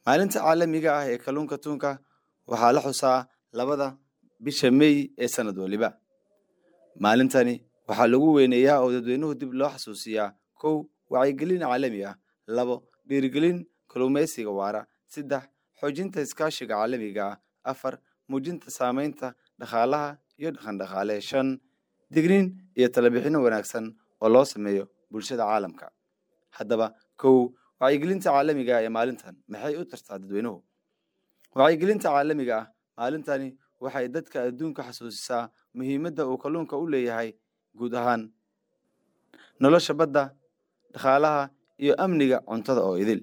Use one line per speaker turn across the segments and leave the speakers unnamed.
maalinta caalamiga ah ee kalluunka tuunka waxaa la xusaa labada bisha mey ee sanad waliba maalintani waxaa lagu weyneeyaa oo dadweynuhu dib loo xasuusiyaa kow wacyigelin caalami ah labo dhiirigelin kalluumaysiga waara saddex xoojinta iskaashiga caalamiga ah afar muujinta saamaynta dhaqaalaha iyo dhaqandhaqaale shan digniin iyo talabixino wanaagsan oo loo sameeyo bulshada caalamka haddaba kow wacyigelinta caalamiga ah ee maalintan maxay u tartaa dadweynuhu wacyigelinta caalamiga ah maalintani waxay dadka adduunka xasuusisaa muhiimadda uu kalluunka u leeyahay guud ahaan nolosha badda dhaqaalaha iyo amniga cuntada oo idil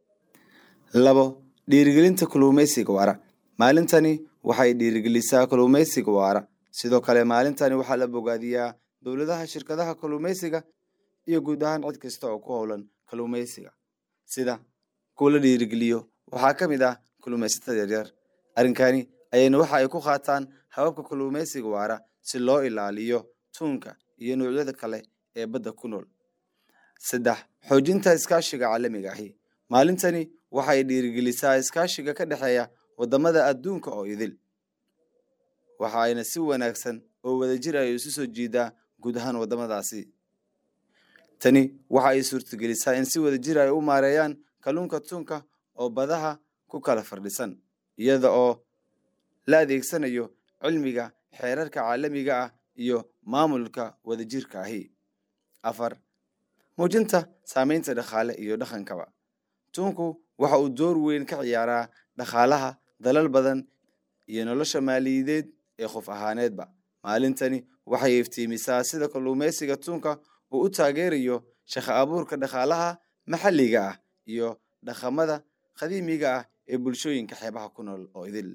labo dhiirigelinta kalluumaysiga waara maalintani waxay dhiirigelisaa kalluumaysiga waara sidoo kale maalintani waxaa la bogaadiyaa dowladaha shirkadaha kalluumaysiga iyo guud ahaan cid kasta oo ku howlan kalluumaysiga sida kuwa la dhiirigeliyo waxaa ka mid ah kalluumaysatada yaryar arrinkani ayayna waxa ay ku qaataan hababka kalluumaysiga waara si loo ilaaliyo tuunka iyo noocyada kale ee badda ku nool saddex xoojinta iskaashiga caalamiga ahi maalintani waxay dhiirigelisaa iskaashiga ka dhexeeya waddamada adduunka oo idil waxa ayna si wanaagsan oo wadajir ay isu soo jiidaa guud ahaan waddamadaasi tani waxa ay suurtagelisaa in si wadajir ay u maareeyaan kalluunka tuunka oo badaha ku kala fardhisan iyada oo la adeegsanayo cilmiga xeerarka caalamiga ah iyo maamulka wadajirka ahi afar muujinta saamaynta dhaqaale iyo dhaqankaba tuunku waxa uu door weyn ka ciyaaraa dhaqaalaha dalal badan iyo nolosha maaliyadeed ee qof ahaaneedba maalintani waxay iftiimisaa sida kalluumaysiga tuunka uu u taageerayo shaqo abuurka dhaqaalaha maxalliga ah iyo dhaqamada qadiimiga ah ee bulshooyinka xeebaha ku nool oo idil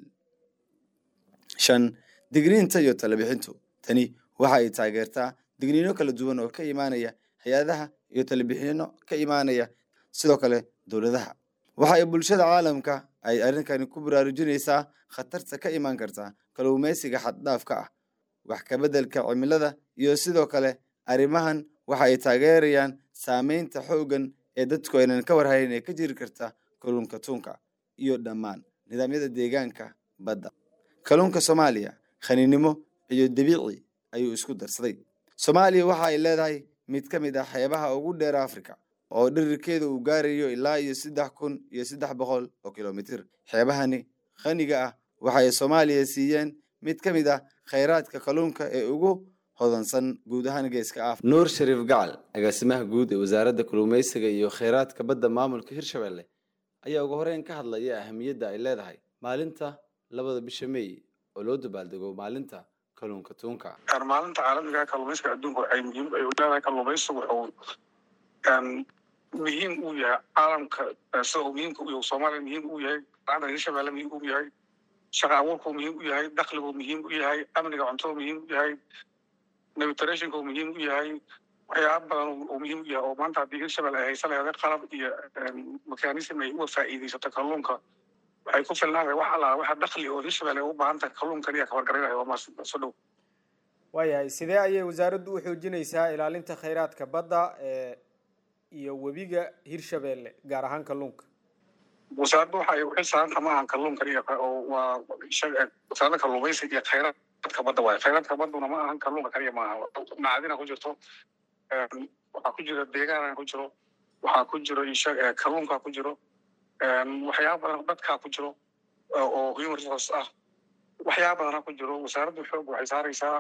shan digniinta iyo talabixintu tani waxa ay taageertaa digniino kala duwan oo ka imaanaya hay-adaha iyo talabixino ka imaanaya sidoo kale dowladaha waxa ay bulshada caalamka ay arrinkani ku baraarujinaysaa khatarta ka imaan karta kalluumaysiga xaddhaafka ah wax kabeddelka cimilada iyo sidoo kale arrimahan waxa ay taageerayaan saameynta xooggan ee dadku aynan ka warhayn ee ka jiri karta kalluunka tuunka iyo dhammaan nidaamyada deegaanka badda kalluunka soomaaliya khaniinimo iyo dabiici ayuu isku darsaday soomaaliya waxa ay leedahay mid ka mid ah xeebaha ugu dheer africa oo dhirirkeeda uu gaarayo ilaa iyo saddex kun iyo saddex boqol oo kilomitir xeebahani khaniga ah waxay soomaaliya siiyeen mid ka mid ah khayraadka kalluunka ee ugu hodansan guud ahaan geeska af nuur shariif gacal agaasimaha guud ee wasaaradda kalluumaysiga iyo kheyraadka badda maamulka hirshabelle ayaa ugu horeyn ka hadlaya ahamiyadda ay leedahay maalinta labada bisha mey oo loo dabaaldego maalinta kalluunka tuunka
maalinta caalamiga kalluumaysiga adduunka waxay muhiim ay leedahay kalluumaysigu wuxuu muhiim uu yahay caalamka sida uu muhiimka u yahay soomaaliya muhiim u yahay laanta hirshabelle muhiim u yahay shaqa abuurku muhiim u yahay dakhligu muhiim u yahay amniga cuntada muhiim u yahay navitationka muhiim u yahay waxyaaba badan oo muhiim u yahay oo maanta haddii hirshabelle ay haysan lahayd qalab iyo mekanism ay uga faa'iidaysato kalluunka waxay ku filnaanaya wax allaa waxa dakhli oo hirshabelle ay u baahan tahay kalluunkan iyo kabargaraynaya waa maas soo dhow
waayahay sidee ayay wasaaraddu u xoojinaysaa ilaalinta khayraadka badda ee iyo webiga hirshabelle gaar ahaan kalluunka
wasaaraddu waxa ay u xil saaranta ma ahan kalluunkan iyo oo waa wasaaradda kalluumaysiga iyo khayraadka badda waaye khayraadka badduna ma ahan kalluunka kaliya maaha macadina ku jirto waxaa ku jira deegaana ku jiro waxaa ku jiro kalluunka ku jiro waxyaaba badan dadkaa ku jiro oo human resource ah waxyaaba badana ku jiro wasaaraddu xoog waxay saaraysaa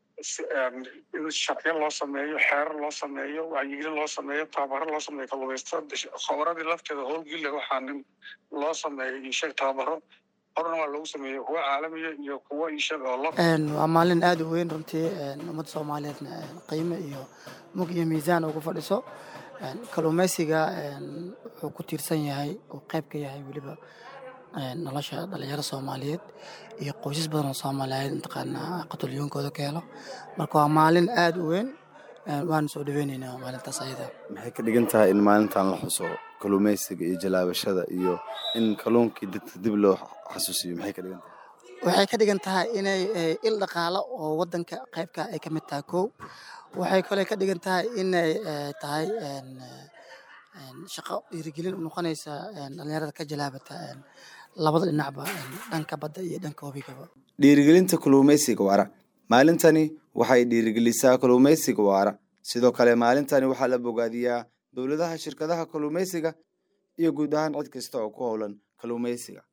in sharciyo loo sameeyo xeerar loo sameeyo wacyigelin loo sameeyo tababaro loo sameeyo kalluumaysatada khobaradii lafteeda howlgille waxaa loo sameeyo isheg tababaro horna waa loogu sameeyo kuwa caalamiya iyo kuwa isheg oo lo
waa maalin aada u weyn runtii ummadda soomaaliyeedna qiimo iyo mug iyo miisaan ugu fadhiso kalluumaysiga wuxuu ku tiirsan yahay uu qayb ka yahay weliba nolosha dhalinyaro soomaaliyeed iyo qoysas badan oo soomaaliyeed mataqaanaa qatolyoonkooda ka helo marka waa maalin aada u weyn waana soo dhaweyneynaa maalintaas ayada
maxay ka dhigan tahay in maalintan la xuso kalluumaysiga iyo jalaabashada iyo in kalluunkii dadka dib loo xasuusiyo maxay ka dhigan tahay
waxay ka dhigan tahay inay il dhaqaalo oo wadanka qaybka ay ka mid tahay kow waxay kale ka dhigan tahay inay tahay shaqo dhiirigelin u noqonaysa dhalinyarada ka jalaabata labada dhinacba dhanka badda iyo dhanka webigaba
dhiirigelinta kalluumaysiga waara maalintani waxay dhiirigelisaa kalluumaysiga waara sidoo kale maalintani waxaa la bogaadiyaa dowladaha shirkadaha kalluumaysiga iyo guud ahaan cid kasta oo ku howlan kalluumaysiga